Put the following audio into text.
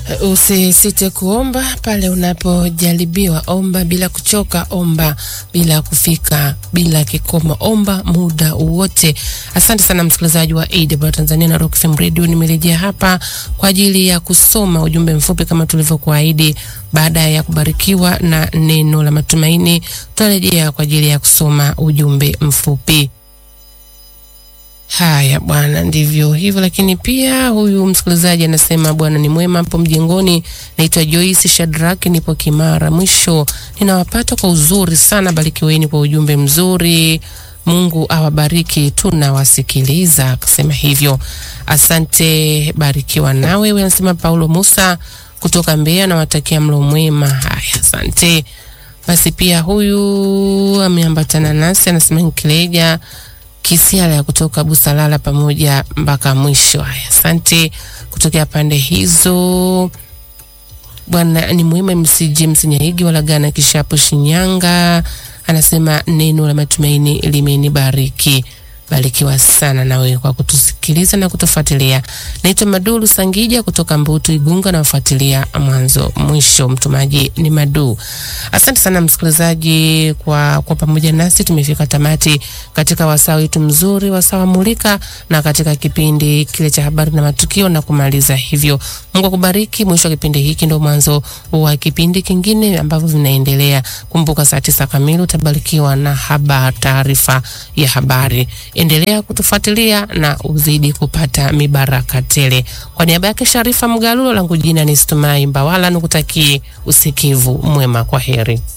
Usisite kuomba pale unapojaribiwa. Omba bila kuchoka, omba bila kufika, bila kikomo, omba muda wote. Asante sana msikilizaji wa AWR Tanzania na Rock FM Radio. Nimerejea hapa kwa ajili ya kusoma ujumbe mfupi kama tulivyokuahidi. Baada ya kubarikiwa na neno la matumaini, tunarejea kwa ajili ya kusoma ujumbe mfupi. Haya bwana, ndivyo hivyo. Lakini pia huyu msikilizaji anasema Bwana ni mwema hapo mjengoni. Naitwa Joyce Shadrack, nipo Kimara. Mwisho ninawapata kwa uzuri sana, barikiweni kwa ujumbe mzuri. Mungu awabariki, tunawasikiliza. Akasema hivyo, asante, barikiwa nawe. Wewe anasema Paulo Musa kutoka Mbeya, nawatakia mlo mwema. Haya, asante. Basi pia huyu ameambatana nasi anasema Nkileja Kisiala ya kutoka Busalala pamoja mpaka mwisho. Haya, asante kutokea pande hizo. Bwana ni mwema. MC James Nyaigi wala gana kishapo Shinyanga anasema neno la matumaini limenibariki. Barikiwa sana nawe kwa kutusikiliza na kutufuatilia. Naitwa Madulu Sangija kutoka Mbutu Igunga, na wafuatilia mwanzo mwisho. Mtumaji ni Madu. Asante sana msikilizaji kwa kwa pamoja nasi, tumefika tamati katika wasaa wetu mzuri, wasaa wa Mulika, na katika kipindi kile cha habari na matukio na kumaliza hivyo. Mungu akubariki. Mwisho wa kipindi hiki ndio mwanzo wa kipindi kingine ambavyo vinaendelea. Kumbuka saa tisa kamili utabarikiwa na habari, taarifa ya habari. Endelea kutufuatilia na uzidi kupata mibaraka tele. Kwa niaba yake Sharifa Mgalulo, langu jina ni Stumai Mbawala, nikutakie usikivu mwema. Kwa heri.